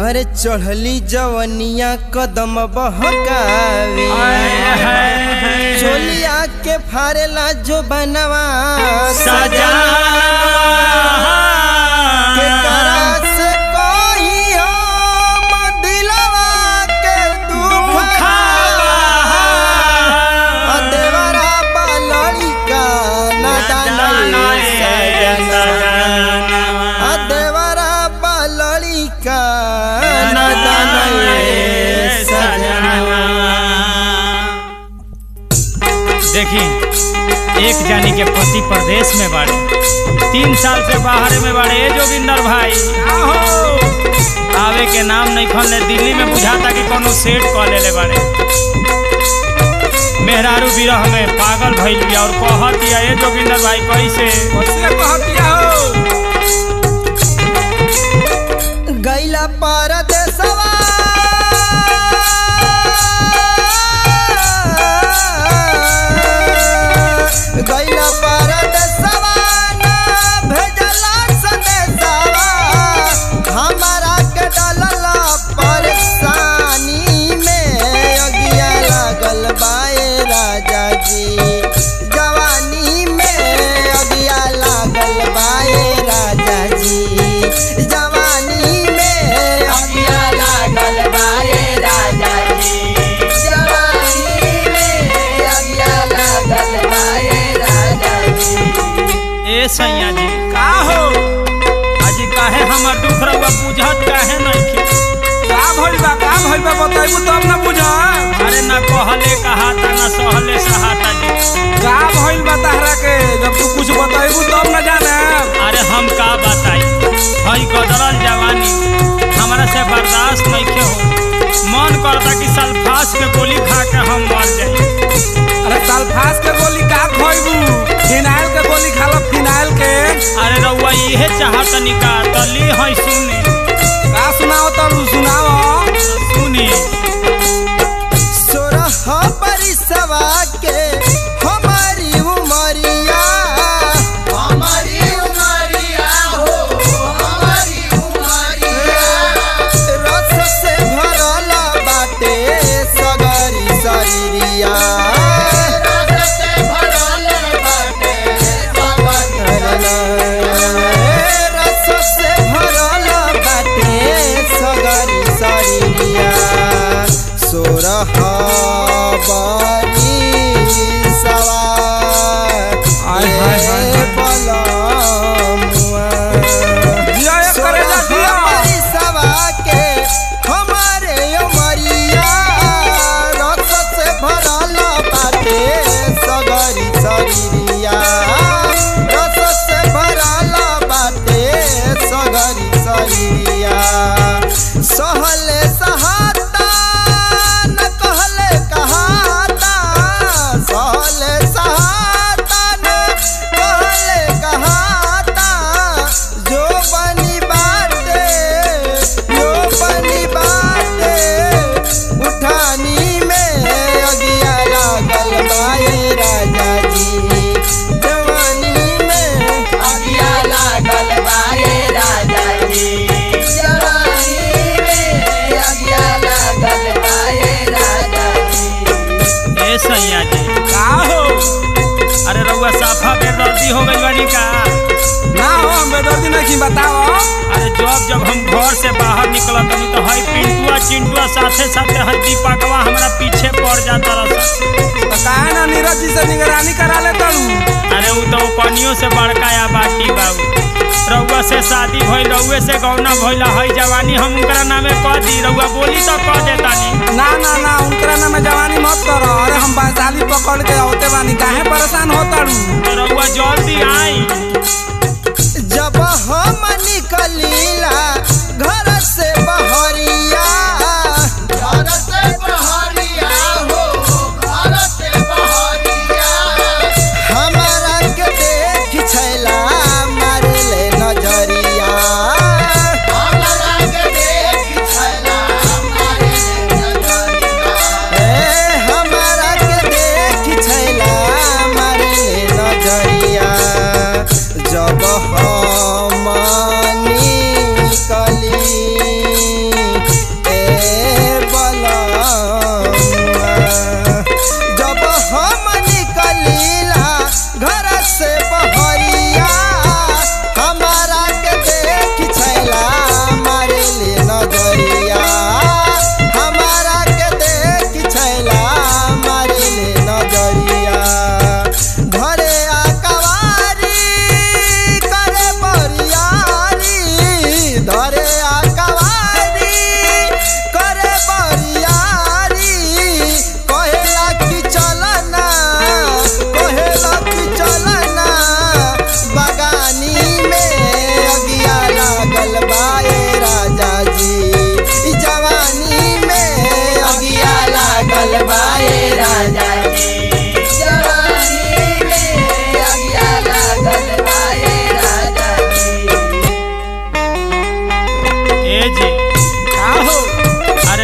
अरे चढ़ली जवनिया कदम बहकावे चोलिया के फारेला जो बनवा सजा के करा से कोई हम दिलवा के दुख आ देवरा बालड़ी का नादान सजना आ देवरा बालड़ी का नादान सजना देखी एक जानी के पति प्रदेश में बाड़े तीन साल से बाहर में बाड़े ए जोगिंदर भाई आहो आवे के नाम नहीं खोलने दिल्ली में बुझाता कि कोनो सेट कॉल ले बाड़े मेहरारू विरह में पागल भइल बिया और कहत दिया ए जोगिंदर भाई कैसे कैसे कहतिया हो गैला परदेसवा गैला परदेसवा ना भेजला संदेशवा हमारा के डलला परेशानी में अगिया लागल बाए राजा जी जवानी में अगिया लागल बाए राजा जी जवानी में अगिया लागल बाए राजा जी जवानी में अगिया लागल बाए राजा जी ए सैया जी का हो आज काहे हमर दुख रहुआ बुझत काहे नहीं के का भइल बा का भइल बा बताइबू तब ना बुझ अरे ना कहले कहाता ना सहले सहाता जी का भइल बा तहरा के जब तू कुछ बताइबू तब ना जाने अरे हम का बताई हई गदरल जवानी हमरा से बर्दाश्त नहीं के हो मन करता कि सल्फास के गोली खा के हम मर जाई अरे सल्फास के गोली का खोइबू फिनाइल के गोली खा लो फिनाइल के अरे रउआ इहे चाहत निका तली हई सुनी का सुनाओ तब सुनाओ सुनी सोरह परिसवा के हमारी उमरिया हमारी उमरिया हो हमारी उमरिया रस से भरल बाटे सगरी शरीरिया रस से भरल बाटे रस से भरल बाटे सगरी शरीरिया सोरह बनी सवार आय, हाय, हाय, हाय। बलमुआ जिया एक करे जा जिया हमारी सवा के हमारे उमरिया रस से भरल बाटे सगरी शरीरिया रस से भरल बाटे सगरी शरीरिया सहले सहाता न कहले कहाता सहले सहाता न कहले कहाता जो बनी बाटे जो बनी बाटे उठानी में अगिया लागल बाए राजा जी जवानी में अगिया लागल बाए राजा जी जवानी में अगिया लागल बाए राजा जी ए सैया जी का हो अरे रउआ साफा बेदर्दी हो गई बानी का ना हो हम बेदर्दी नहीं बताओ अरे जब जब हम घर से बाहर निकलत तनी तो हई पिंटुआ चिंटुआ साथे साथे हई दीपकवा हमरा पीछे पड़ जाता रहा तो काहे ना नीरज जी से निगरानी करा ले तू अरे उ तो कनियों से बड़का या बाटी बाबू रउआ से शादी भइल रउए से गौना भइल हई जवानी हम उनकरा नामे कह दी रउआ बोली तो कह देतानी ना ना ना उनकरा नाम में जवानी मत करो अरे हम वैशाली पकड़ के होते बानी काहे परेशान होता तो रउआ जल्दी आई जब हम निकलीला घर से बहरिया घर से बहरिया हो घर से बहरिया हमारा के देख छैला मारे ले नजरिया हमारा के देख छैला मारे ले नजरिया ए हमारा के देख छैला मारे ले नजरिया जब हम निकल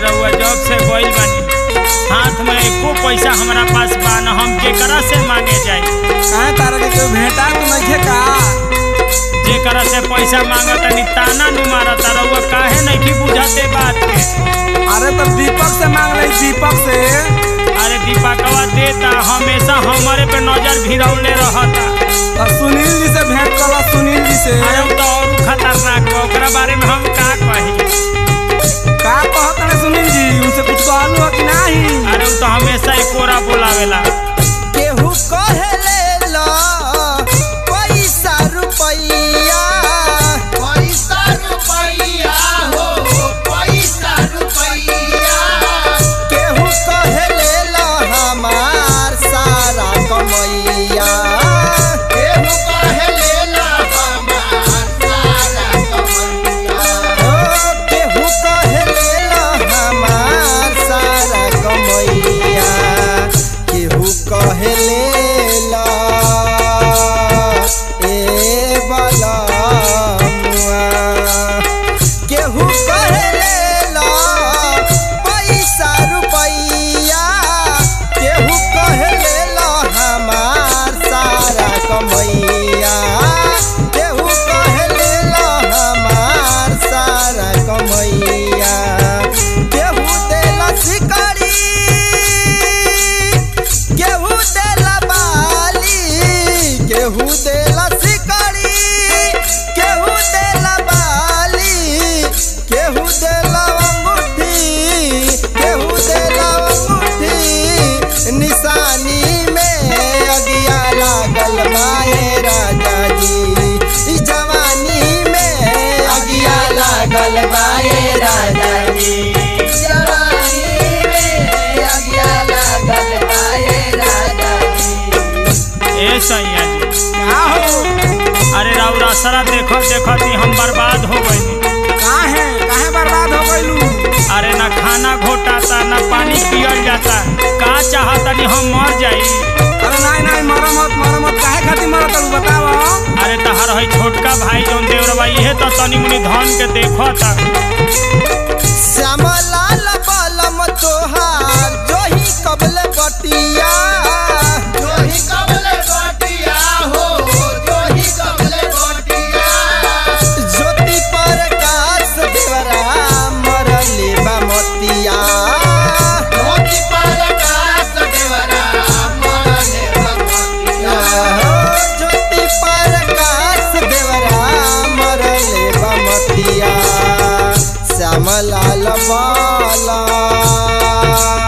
रहुआ जॉब से गइल बानी हाथ में एको पैसा हमरा पास बा न हम केकरा से मांगे जाई काहे तारा के कोई भेटा तो नहीं का जेकरा से पैसा मांगत तनी ताना नु मारत रहुआ काहे नहीं की बुझाते बात के अरे तो दीपक से मांग रही दीपक से अरे दीपकवा देता हमेशा हमारे पे नजर भिरौले रहता और सुनील जी से भेंट करो सुनील जी से अरे उ तो और खतरनाक बा ओकरा बारे में हम का कही का कहत रहे सुनील जी उनसे कुछ कहलू हो कि नहीं अरे उ तो हमेशा एकोरा बोलावेला केहू कहेले ला पैसा रुपैया पैसा रुपैया हो पैसा रुपैया केहू कहेले ला हमार सारा कमैया केहू कहेले ला हमार सारा कमैया ओ केहू कहेले ला हमार सारा कमैया केहू कहेले ला ए बलमुआ केहू कहेले ला पैसा रुपैया केहू कहेले ला हमार सारा कमैया केहू कहेले ला हमार सारा कमैया केहू देला शिकारी केहू देला बाली केहू देला शिकारी केहू देला बाली केहू देला अंगूठी केहू देला अंगूठी निशानी में अगिया लागल माए राजा जी ई जवानी में अगिया लागल माए राजा जी जवानी में अगिया लागल बाए राजा जी ए सैया जी का हो अरे राउर असरा देखो देखो ती हम बर्बाद हो गइनी काहे काहे बर्बाद हो गइलू अरे ना खाना घोटाता ना पानी पियल जाता का चाहतनी हम मर जाई अरे नहीं नहीं मरो मत मरो मत काहे खातिर मरो तू बताओ अरे तहर है छोटका भाई जौन देवरबा इहे तो तनी मुनी धन के देखो ता श्यामलाल बलम तोहार जोही कबल बटिया जोही कबले बटिया हो जोही कबले बटिया ज्योति प्रकाश देवरा मरले बमतिया ज्योति प्रकाश देवरा मरले भगवतिया ज्योति प्रकाश देवरा मरले बमतिया श्यामलाल बाला